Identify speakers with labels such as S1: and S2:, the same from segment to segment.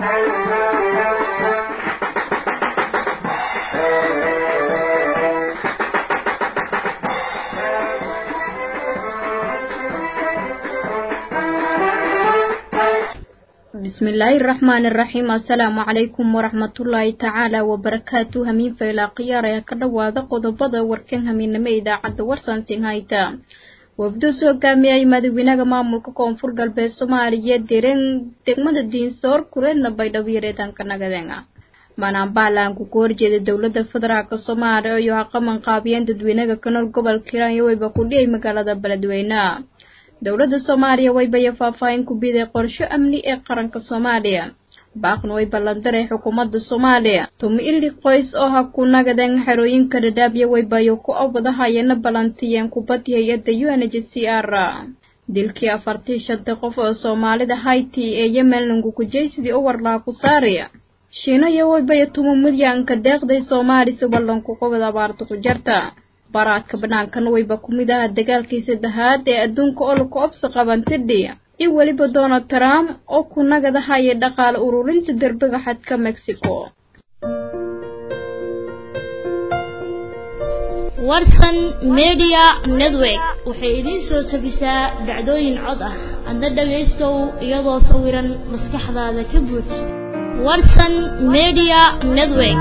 S1: bismillaahi raxmaani raxiim assalaamu calaykum waraxmatullaahi tacaala wabarakaatu hamiin faylaa khiyaar ayaa ka dhowaada qodobada warkan hamiinimo idaacadda warsansin hayta wafdu soo gaamiyay madaxweynaha maamulka koonfur galbeed soomaaliya direen degmada diinsoor kureedna baydhabo yareedaanka nagadeena manaanbaalaanku ku horjeeda dowladda federaalk soomaaliya iyo haqaman qaabiyeen dadweynaha ka nool gobolka hiiraan iyo weyba ku dhiyay magaalada beledweyne dowladda soomaaliya waybaya faahfaahin ku biday qorsho amni ee qaranka soomaaliya baaqna way ballandaray xukuumadda soomaaliya tumi ili qoys oo ha ku nagadeen xerooyinka dhadhaabya waybayo ku awadahayeena ballantiyeen kubaddi hay-adda u n h c r dilkii afartii shanta qof oo soomaalida hayti ee yemen langukujay sidii u warlaa ku saariya shiina iyo waybaya tuma milyanka deeqday soomaali si ballanku qobod abaarta ku jarta baraadka bannaankana wayba ku mid aha dagaalkii saddexaad ee adduunka oo laku obsa qabantidhi iyo weliba donald trump oo ku nagadahaya dhaqaale ururinta derbiga xadka mexico
S2: warsan media network waxay idiin soo tabisaa dhacdooyin cod ah adna dhagaystow iyadoo sawiran maskaxdaada ka buuj warsan media network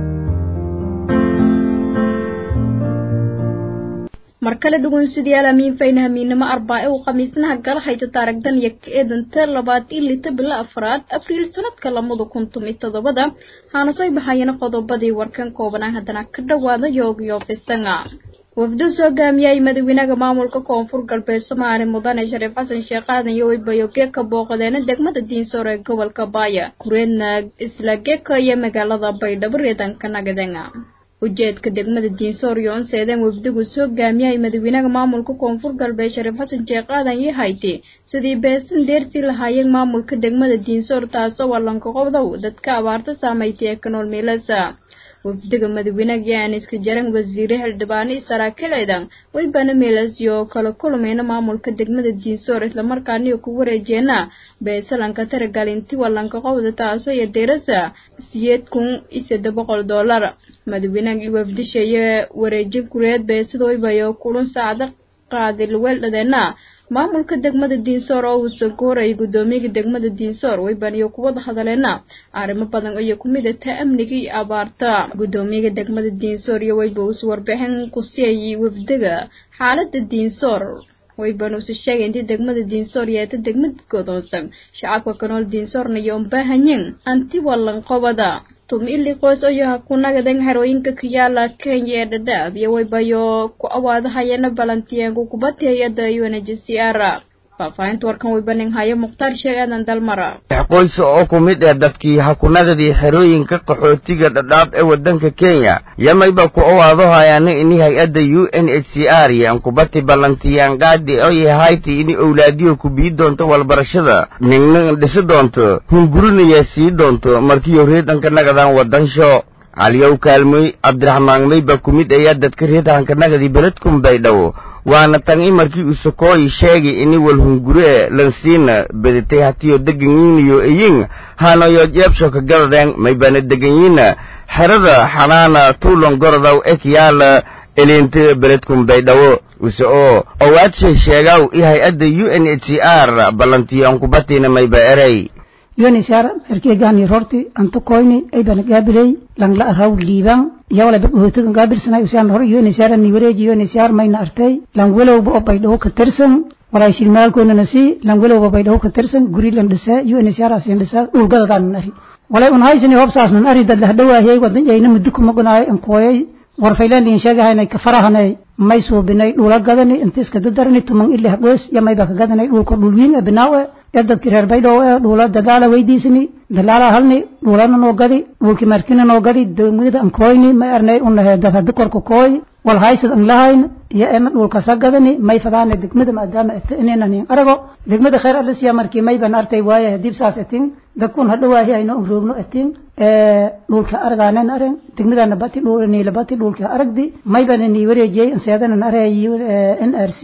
S1: mar kale dhugunsidayaal amiin fayna hamiinimo arbaace uu khamiisnaha gala hayta taaragdan iyo ka eedanta labaad iyo lita bilo afraad abriil sanadka lamada kun tumi toddobada haana soo baxayana qodobadii warkan koobanaa haddana ka dhowaada yoogiyo fisanga wafdu soo gaamiyay madaxweynaha maamulka koonfur galbeed soomaaliya mudane shariif xasan sheekh aadan iyo weybayoge ka booqadeena degmada diinsoor ee gobolka baaya kureedna isla geka iyo magaalada baydhabo reedanka nagadenga ujeedka degmada diinsoor iyo onseedeen wafdigu soo gaamiyay madaxweynaha maamulka koonfur galbeed shariif xasan sheekh aadan iyo hayti sidii beesan deersii lahaayeen maamulka degmada diinsoor taasoo wallanka qobdow dadka abaarta saamaytay ee ka nool meelasa wafdiga madaxweynaha yaan iska jaran wasiire xildhibaano iyo saraakiil ciidan waybana meelas iyo kala kulmayna maamulka degmada diinsoor islamarkaaniyo ku wareejeena beesalanka taragalinti wallanka qobda taasoo iyo deerasa siyeed kun iyo saddex boqol dollar madaxweynaha iyo wafdisha iyo wareejin kureed beesada waybayo kulun saacada qaadi weeldhadeena maamulka degmada diinsoor oo uu soo goorayay guddoomiyaga degmada diinsoor wayban iyo kuwada hadaleena arrimo badan iyo ku mid ata amniga iyo abaarta guddoomiyaga degmada diinsoor iyo wayba uus warbixin ku siiyay wafdiga xaaladda diinsoor wayban uuse sheegay intii degmada diinsoor yeeta degmad godoonsan shacabka kanool diinsoorna iyo umbaahanyin anti wallan qobada tumi ili qoys oo yaha ku nagadan xerooyinka kayaala kenya ee dhadhaab iyo waybayo ku awaadahayeena balantiyeenku kubaddi hay-adda u n h c r faahfaahinta warkan waybaning hayo mukhtaar sheeg aadan dalmara
S3: qoys oo ku mid ah dadkii hakunadadii xerooyinka qaxootiga dhadhaab ee waddanka kenya yamayba ku awaadahayaana ini hay-adda u n h c r yaan kubati ballantiyaan qaadi oo yahayti ini owlaadiyo ku bii doonto walbarashada ningna dhisi doonto hungurinaya sii doonto markiiyo reedanka nagadaan waddansho caliyow kaalmoy cabdiraxmaan mayba ku mid ayaa dadka reedahanka nagadii beledkun baydhabo waana tan i markii uu sokooyi sheegay ini walhunguree lansiina bedetay hatiyo deganyiiniyo iyin hanayo jeebshoka gadadeen maybana deganyiina xerada xanaana tuulon gorodaw ekyaala eliinta beledkun baydhabo use oo owaadshay sheegaw i hay-adda u n h c r ballantiyoan kubatiina mayba erey
S4: yonisar erkegani rorti anto koyni aybana gaabirey langla araw liiban yawala bag hotogan gaabirsanay usan hor yonisar ni wareeji yonisar mayna artay lang welowba oo baydhawo ka tirsan walay shilmaalkoona nasi lang welowba baydhawo ka tirsan guri lan dhisa yonisar asin dhisa ulgadadaan ari walay un haysani hobsaasnan ari dad lahdhawaahiyay wadan yayna muddo kuma gunaayo an kooyay warfaylaan liin sheegahaynay ka farahanay may suubinay dhula gadani intiiska dadarani tuman ilih goos yamayba ka gadanay dhulka dhulwiin ee binaawe ee dadki reer baydhow ee dhuula dalaala weydiisani dalaala halni dhuulana noo gadi dhulki markina noo gadi dowmida an kooyni may arnay unahe dad haddi korka kooy wal haysad an lahayn iyo ema dhulkasa gadani may fadaana degmada maadaama ata inanan arago degmada khayr alisiya markii mayban artay waaye hadib saas atin dadkun hadhawaahi ayno an roogno atin dhulka argaanen aren degmadana bati dhulniila bati dhulka aragdi mayban ni wareejiyey anseedanan aray n r c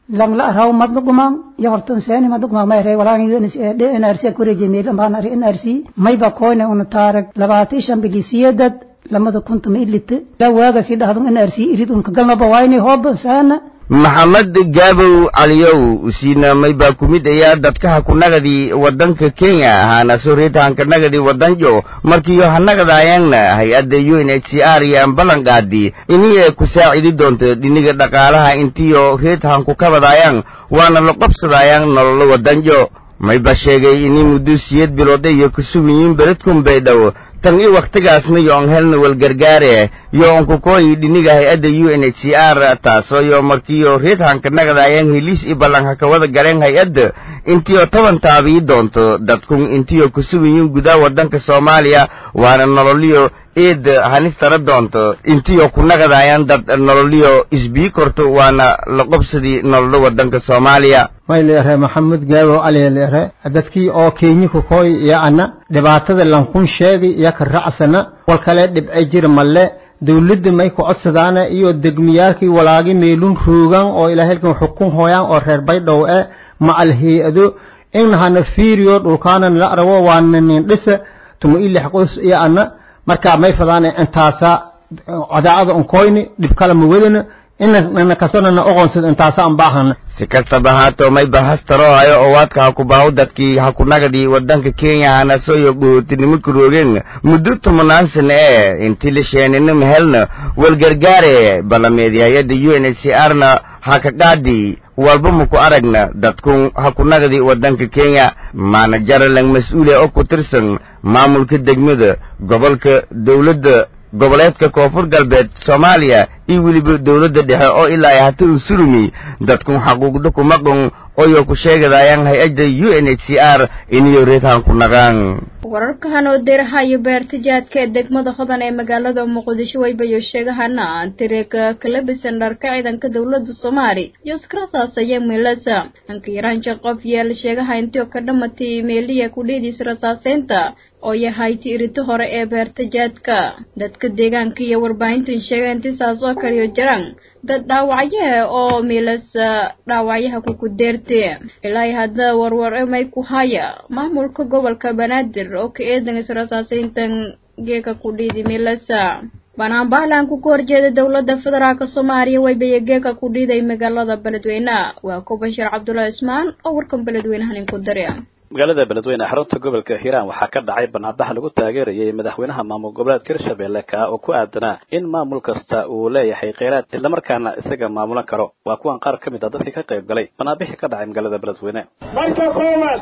S4: lang la araw madna gumam ya hortan seni madna gumam may re wala ni de nrc ku reje meel baan ari nrc may ba koone un taarag labaatan shan bilisiyadad lamada kuntum ilite la waaga si dhahdun nrc irid un ka galna ba wayni hoob saana
S3: maxamed gaabow caliyow usiina maybaa ku mid ayaa dadkaha kunagadi waddanka kenya ahaana soreeta hankanagadi waddanjo markiiyo hanagadaayangna hay-adda u n h c r iyo ambalanqaadi inii ku saacidi doonto dhiniga dhaqaalaha intiyo reet hanku kabadaayang waana la qobsadaayang nololo waddanjo mayba sheegay inii muddo siyad bilooda iyo kusugiyin beledkun baydhow tan i wakhtigaasna yo on helna walgargaare yo on kukooyi dhiniga hay-adda u n h c r taasoo yo markiyo reed hankanagadaayang heliis i ballan hakawada galeen hay-adda intiyo toban taabii doonto dadkun intiyo kusugiyin gudaa waddanka soomaaliya waana nololiyo eed hanistara doonto intiyo kunagadaayaan dad nololiyo isbii korto waana la qobsadii nololo waddanka soomaaliya
S5: may leeyahay maxamed gaabow cali leeyahay dadkii oo keenyi ku kooy iyo ana dhibaatada lankun sheegay iyo ka racsana wal kale dhibce jir malle dawladda may ku codsadaana iyo degmiyaalkii walaagi meelun roogan oo ilaahaylkan xukun hooyaan oo reer baydhow e macal hay-ado inhana fiiriyo dhulkaanan la arago waana nin dhisa tuma ilix qos iyo ana markaa may fadaana intaasa cadaacada onkoyni dhib kala ma wadana inana kasonana oqonsad intaasa an baahana
S3: si kastaba haato mayba hastaroohayo oo waadka ha ku baahu dadkii ha kunagadii waddanka kenya hana sooyo dhootinimo karoogeen muddo tobanaan sana ee intii la sheenina mahelna walgargaare balameedi hay-adda u n h c r na ha ka qaadi walba maku aragna dadkun ha kunagadi waddanka kenya maanajaralang mas-uule oo ku tirsan maamulka degmada gobolka dawladda goboleedka koonfur galbeed soomaaliya iyo weliba dawladda dhexe oo ilaa ay hata u surumi dadkun xaquuqda kumaqun oyo ku sheegadaayaan hay-adda u n h c r iniyo reedhan ku naqaan
S1: wararkahan oo deerahayo beertajaadka ee degmada hodan ee magaalada muqdisho waybayo sheegahana antireega kalabisan dharka ciidanka dowladda soomaali iyo iskarasaasaya meelasa anka yaraanja qof yeel sheegaha intio ka dhamatay meeliya kudheediis rasaaseynta oo yahay tiirito hore ee beertajaadka dadka deegaanka iyo warbaahintan sheega inti saas oo kaliyo jaraan dad dhaawacyaha oo meelasa dhaawacyaha kukudeerte ilaa hadda warwar may ku haya maamulka gobolka banaadir oo ka eedan israsaaseyntan geeka kudhiidi meelasa banaanbahalanku ka horjeeda dowladda federaalk soomaaliya waybaye geeka ku dhiiday magaalada beledweyne waa ku bashir cabdullahi ismaan oo warkan beledweynahan inku dare
S6: magaalada beledweyne xarunta gobolka hiiraan waxaa ka dhacay banaanbax lagu taageerayay madaxweynaha maamul goboleedka hirshabelle ka oo ku aadanaa in maamul kasta uu leeyahay kheyraad islamarkaana isaga maamulan karo waa kuwan qaar ka mid a dadkii ka qayb galay banaanbixii ka dhacay magaalada beledweyne
S7: marka koowaad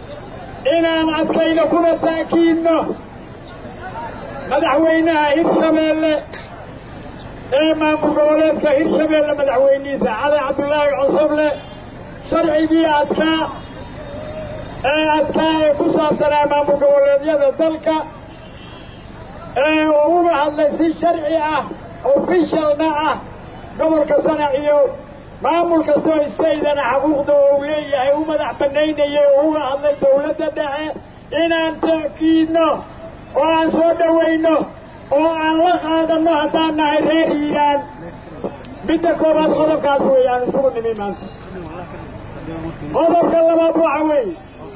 S7: inaan adkayno kuna taakiidno madaxweynaha hirshabeelle ee maamul goboleedka hirshabeelle madaxweynihiisa cali cabdulaahi cusuble sharcigii adkaa ee adkaa ee ku saabsanaa maamul goboleedyada dalka ee uu uga hadlay si sharci ah ofishalna ah gobolka sanac iyo maamul kastoo istaydana xaquuqda uu leeyahay u madax bannaynayay oo uga hadlay dawladda dhexe inaan taakiidno oo aan soo dhowayno oo aan la qaadanno haddaan nahay reer hiiraan midda koobaad qodobkaas weeye aan isugu nimi maanta qodobka labaad waxa weeye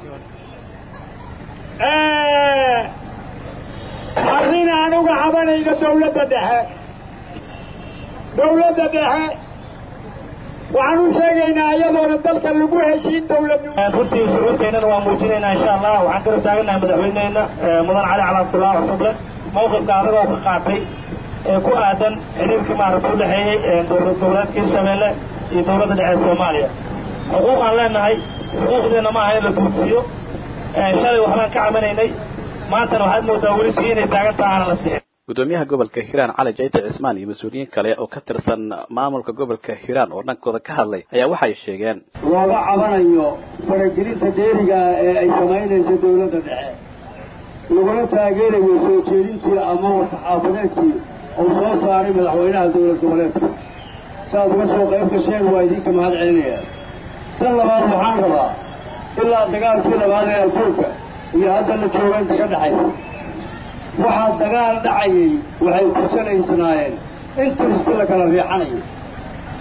S7: arrin aan uga cabanayno dawladda dhexe dawladda dhexe waxaan u sheegaynaa iyadoona dalka lagu heshiin dawladnimo
S8: runtii shucuurteennana waa muujinaynaa insha allah waxaan kala taaganahay madaxweynehena mudan cali cali abdullahi cusuble mawqifka adagoo ka qaatay ee ku aadan xiriirkii maaragta u dhexeeyey dowlad goboleedka hirshabeelle iyo dowladda dhexe soomaaliya xuquuq aan leenahay xuquuqdeenna ma aha in la duudsiiyo shalay waxbaan ka camanaynay maantana waxaad moodaa weli sii inay taagan taha aanan la sixin
S6: gudoomiyaha gobolka hiiraan cali jayte cismaan iyo mas-uuliyiin kale oo ka tirsan maamulka gobolka hiiraan oo dhankooda ka hadlay ayaa waxay sheegeen
S9: looga cabanayo faragelinta dheeriga ee ay samaynayso dawladda dhexe laguna taageerayo soo jeedintii ama war-saxaafadeedkii uu soo saaray madaxweynaha dowlad goboleedka saaad uga soo qayb gasheen waa idinka mahad celinaya tan labaad waxaan rabaa ilaa dagaalkii labaad ee adduunka iyo hadda la jooga inta ka dhexaysa waxaa dagaal dhacayay waxay ku salaysnaayeen interesti la kala riixanayo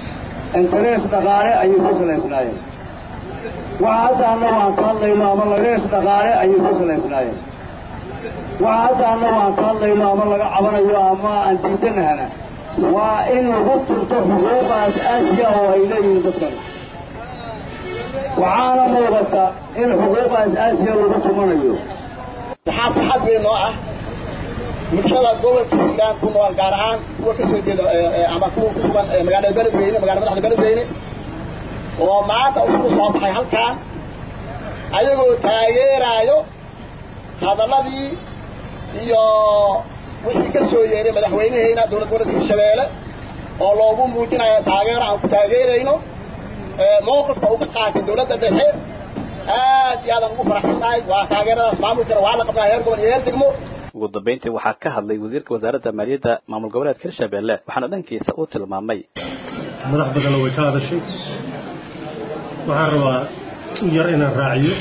S9: interees dhaqaale ayay ku salaysnaayeen waxa hadda annagu aan ka hadlayno ama lagarees dhaqaale ayay ku salaysnaayeen waxa hadda annagu aan ka hadlayno ama laga cabanayo ama aan diidanahana waa in lagu turto xuquuqa as-aasiga oo ay leeyihiin dadkan waxaana muuqata in xuquuqa as-aasiga lagu tumanayo
S10: waxaa farxad weyn oo ah bulshada gobolka hiiraan ku nool gaar ahaan kuwa ka soo jeeda ama kuwa ku sugan magaalada beledweyne magaalada madaxda beledweyne oo maanta isugu soo baxay halkaan ayagoo taageeraayo hadalladii iyo wixii ka soo yeeray madaxweyneheyna dowlad goboleedka hirshabeelle oo loogu muujinayo taageero aan ku taageerayno mowqifka uga qaatay dowladda dhexe aad iyo aadaan ugu faraxsannahay waa taageeradaas maamulkana waa la qabnaa heer gobol iyo heer degmo
S6: ugu dambayntii waxaa ka hadlay wasiirka wasaaradda maaliyadda maamul goboleedka hirshabeelle waxaana dhankiisa uu tilmaamay
S11: madax badanna way ka hadashay waxaan rabaa in yar inaan raaciyo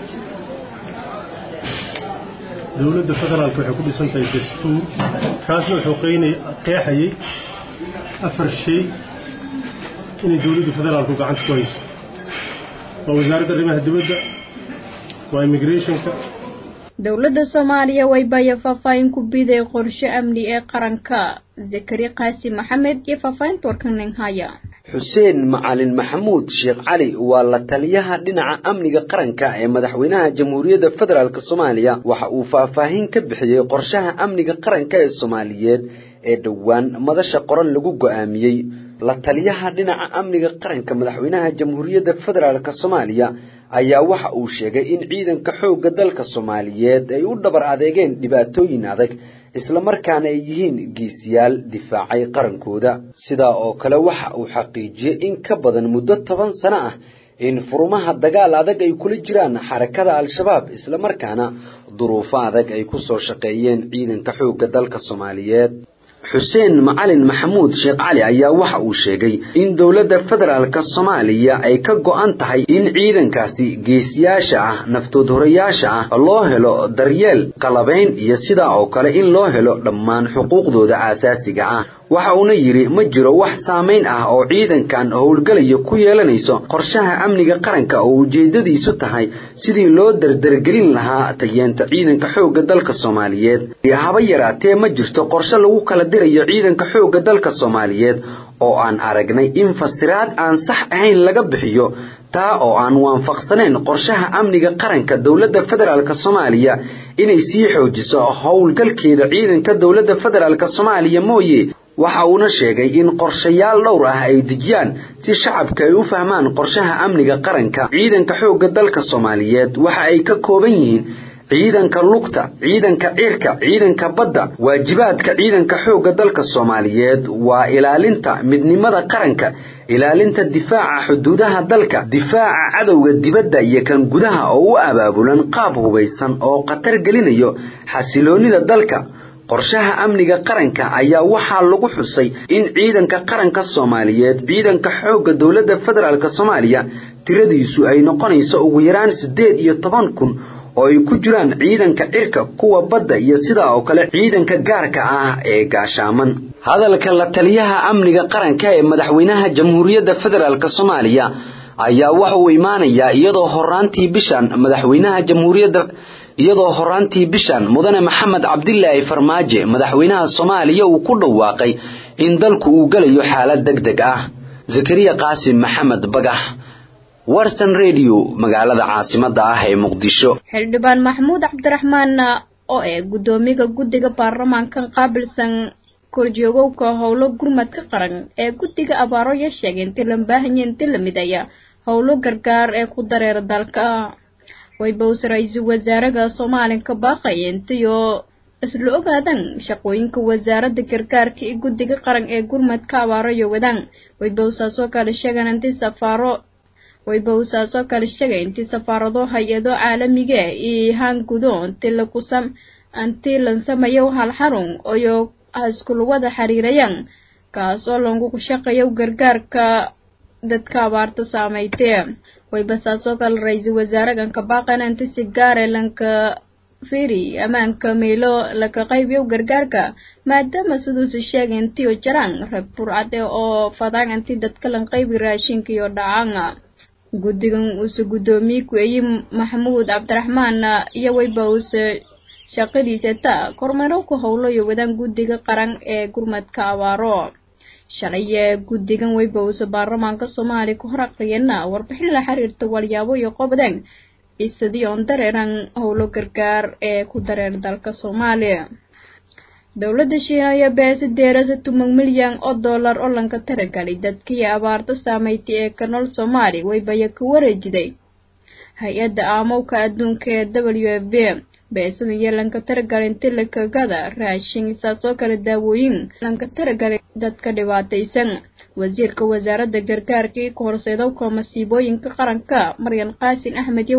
S11: dowladda federaalka waxay ku dhisan tahay dastuur kaasna wuxuu qeexayay afar shay inay dowladda federaalku gacanta ku hayso waa wasaaradda arrimaha dibadda waa immigrationka
S1: dowladda soomaaliya waybaya faahfaahin ku biday qorshe amni ee qaranka zakari qaasi maxamed iyo faahfaahinta warkanin haya
S12: xuseen macalin maxamuud sheekh cali waa la taliyaha dhinaca amniga qaranka ee madaxweynaha jamhuuriyadda federaalk soomaaliya waxa uu faahfaahin ka bixiyey qorshaha amniga qaranka ee soomaaliyeed ee dhowaan madasha qoran lagu go'aamiyey la taliyaha dhinaca amniga qaranka madaxweynaha jamhuuriyadda federaalk soomaaliya ayaa waxa uu sheegay in ciidanka xoogga dalka soomaaliyeed ay u dhabar adeegeen dhibaatooyin adag islamarkaana ay yihiin geesiyaal difaacay qarankooda sidaa oo kale waxa uu xaqiijiyey in ka badan muddo toban sano ah in furumaha dagaal adag ay kula jiraan xarakada al-shabaab islamarkaana duruufo adag ay ku soo shaqeeyeen ciidanka xoogga dalka soomaaliyeed xuseen macalin maxamuud sheekh cali ayaa waxa uu sheegay in dowladda federaalk soomaaliya ay ka go'an tahay in ciidankaasi geesiyaasha ah naftood horayaasha ah loo helo daryeel qalabayn iyo sidaa oo kale in loo helo dhammaan xuquuqdooda aasaasiga ah waxa uuna yidhi ma jiro wax saamayn ah oo ciidankan howlgelaya ku yeelanayso qorshaha amniga qaranka oo ujeeddadiisu tahay sidii loo dardargelin lahaa tayeenta ciidanka xoogga dalka soomaaliyeed haba yaraatee ma jirto qorshe lagu kala dirayo ciidanka xoogga dalka soomaaliyeed oo aan aragnay in fasiraad aan sax ahayn laga bixiyo taa oo aan waafaqsanayn qorshaha amniga qaranka dowladda federaalk soomaaliya inay sii xoojiso howlgalkeeda ciidanka dowladda federaalk soomaaliya mooye waxa uuna sheegay in qorshayaal dhowr ah ay dejiyaan si shacabka ay u fahmaan qorshaha amniga qaranka ciidanka xoogga dalka soomaaliyeed waxa ay ka kooban yihiin ciidanka lugta ciidanka cirka ciidanka badda waajibaadka ciidanka xoogga dalka soomaaliyeed waa ilaalinta midnimada qaranka ilaalinta difaaca xuduudaha dalka difaaca cadowga dibadda iyo kan gudaha oo u abaabulan qaab hubaysan oo khatar gelinayo xasiloonnida dalka qorshaha amniga qaranka ayaa waxaa lagu xusay in ciidanka qaranka soomaaliyeed ciidanka xoogga dowladda federaalk soomaaliya tiradiisu ay noqonayso ugu yaraan siddeed iyo toban kun oo ay ku jiraan ciidanka cirka kuwa badda iyo sidaa oo kale ciidanka gaarka ah ee gaashaaman hadalka la taliyaha amniga qaranka ee madaxweynaha jamhuuriyadda federaalk soomaaliya ayaa waxa uu imaanayaa iyadoo horaantii bishan madaxweynaha jamhuuriyadda iyadoo horaantii bishan mudane maxamed cabdilaahi farmaajo madaxweynaha soomaaliya uu ku dhawaaqay in dalku uu gelayo xaalad deg deg ah zakariya qaasim maxamed bagax warsan radio magaalada caasimadda ah ee muqdisho
S1: xildhibaan maxamuud cabdiraxmaan oo ee guddoomiga guddiga baarlamaanka qaabilsan korjoogowka howlo gurmadka qaran ee guddiga abaaro ya sheegay intii la baahanya intii la midaya howlo gargaar ee ku dareera dalka waybows ra-iisul wasaaraha soomaaliya baaqaya intiyo isla ogaadan shaqooyinka wasaaradda gargaarka iyo guddiga qaran ee gurmadka abaaro iyo wadaan waybowsaasoo kale sheegan intii safaaro waybowsaasoo kale sheegay intii safaarado hay-ado caalamiga iyo haan gudo intii lakusam intii lansamayo hal xarun oyo haskul wada xiriirayaan kaas oo lagu shaqeeyo gargaarka dadka abaarta saameeytay waybasaasoo kale ra-iisul wasaarahan ka baaqana inta si gaare lanka firi ammaanka meelo laka qaybiyo gargaarka maadaama siduusu sheegay intiyo jaraan rag burcade oo fadaan inti dadka lan qaybi raashinka iyo dhacaanga guddigan uuse guddoomiye ku-eeye maxamuud cabdiraxmaan iyo weyba uuse shaqadiisa ta kormeero ku howlo iyo wadaan guddiga qaran ee gurmadka abaaro shalay guddigan weyba uuse baarlamaanka soomaaliya ku hor aqriyana warbixin la xiriirta walyaabo iyo qobdeen isadii oon dareeran howlo gargaar ee ku dareer dalka soomaaliya dowladda shiina ayaa beesa deerasa tuman milyan oo dollar oo lanka taragalay dadkii abaarta saameystay ee ka nool soomaaliya weybaya ka wareejiday hay-adda aamowka adduunka ee w f b beesada iyo lanka taragalay inti lakagada raashin isaasoo kale daawooyin lanka taragalay dadka dhibaataysan wasiirka wasaaradda gargaarka iyo kahorseedowka masiibooyinka qaranka maryan qaasin axmed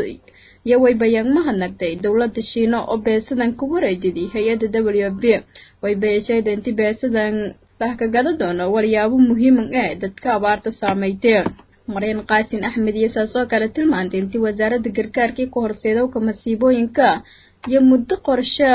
S1: iyo weybayaan mahadnagtay dowladda shiina oo beesadan ka wareejiday hay-adda w f b weybayashayda inti beesadan lahkagada doono walyaabo muhiiman ee dadka abaarta saameystee maryan qaasin axmed iyo saasoo kale tilmaantay intii wasaaradda gargaarkii ka horseedowka masiibooyinka iyo muddo qorshe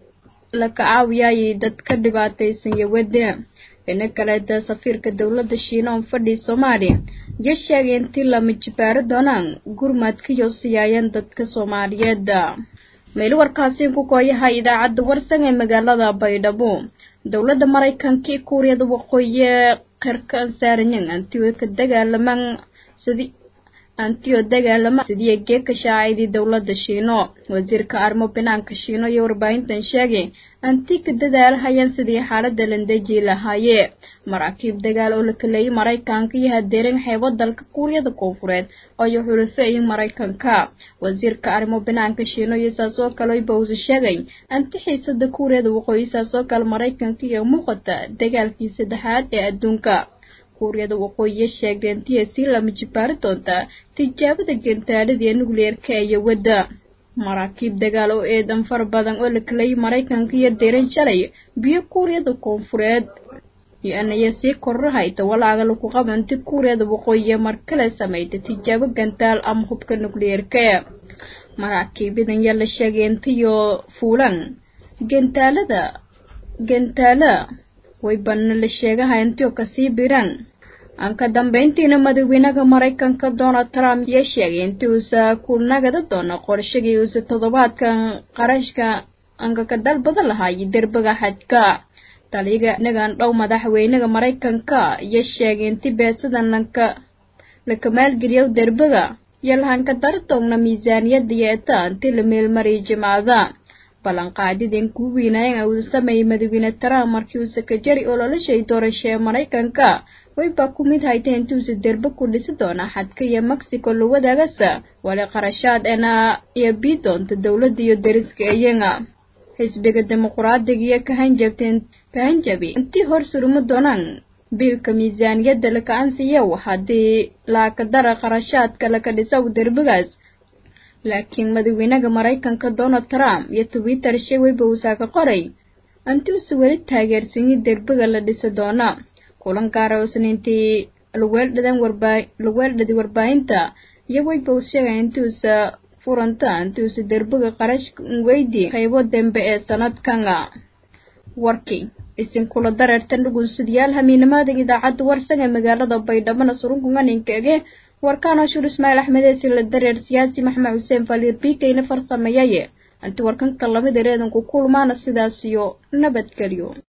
S1: la kacaawiyayay dadka dhibaataysan iyo wade dhina kaleeta safiirka dowladda shiina oo fadhii soomaaliya iyo sheegay intii lama jibaaro doonaan gurmadkiyo siyaayeen dadka soomaaliyeed meel warkaasi ku kooyaha idaacadda warsan ee magaalada baydhabo dowladda maraykanka iyo kuuriyada waqooyi qirka ansaaranyan antiyo ka dagaalaman sidii antiyo dagaalama sidii geeka shaacidii dowladda shiino wasiirka arrimo banaanka shiino iyo warbaahintan sheegay anti ka dadaalahayaan sidii xaaladda landeji lahaayee maraakiib dagaal oo la kaleeyay maraykanka iyo hadeeran xeebo dalka kuuriyada koonfureed ayo xulafeeyay maraykanka wasiirka arrimo banaanka shiino iyo saasoo kale bowse sheegay anti xiisada kuuriyada waqooyi saasoo kale maraykanka iyo muuqata dagaalkii saddexaad ee adduunka kuuriyada waqooyiya sheegay intii sii lama jibaari doonta tijaabada gentaalada ee nukliyeerka iyo wadda maraakiib dagaal oo eedan fara badan oo la kalayay maraykanka iyo deeran shalay biyo kuuriyada koonfureed iyo-anaya sii kororahayta walaaga lagu qabanti kuuriyada waqooyiya mar kale samayta tijaabo gantaal ama hubka nukliyeerka maraakiibadan yaa la sheegay intiyo fuulan gentaalada gentaala waybana la sheegaha intiyo kasii biran aan ka dambeyntiina madaxweynaha maraykanka donald trump yaa sheegay intii uusa ku nagada doono qorshagii uusa toddobaadkan qarashka anka ka dalbada lahaay derbaga xajka taliga inagan dhow madaxweynaha maraykanka iyo sheegay inti beesadan lanka laka maalgeliyo derbaga iyo lahanka dartoogna miisaaniyada yeeta inti la meelmariyay jimcada ballanqaadidin kuu weynaayeen uu sameeyey madaxweyne trump markii uu sakajari oo noloshay doorasho ee maraykanka waybaa ku mid haytay intuusa derbe ku dhisi doona xadka iyo mexico la wadaagasa wali qarashaad ena iyo bii doonta dowladda iyo dariska iyaga xisbiga dimuquraadiga iyo kahanjabteen kahanjabi intii hor suruma doonaan biilka miisaaniyadda laka ansiyow haddii laakadara qarashaadka laka dhisaw derbigaas laakiin madaxweynaha maraykanka donald trump iyo twitter sheweyba uusaa ka qoray anti usa weli taageersanyi derbiga la dhisi doona kulan gaara oo sniintii laweeldhadan warbaa laweeldhadi warbaahinta iyo weyba uu sheegay intiuusa furanta intiuusa derbiga qarash weydi qaybo dembe ee sanadkana warkii isinkula dareertan dhugunsidyaal hamiinimaadan idaacadda warsan ee magaalada baydhabana surunkunganinkaege warkaan ashuur ismaaciil axmed eesi la dareer siyaasi maxmed xuseen faliir biikayna farsameeyaye anti warkanka lamid ereedanku kulmaana sidaas iyo nabadgelyo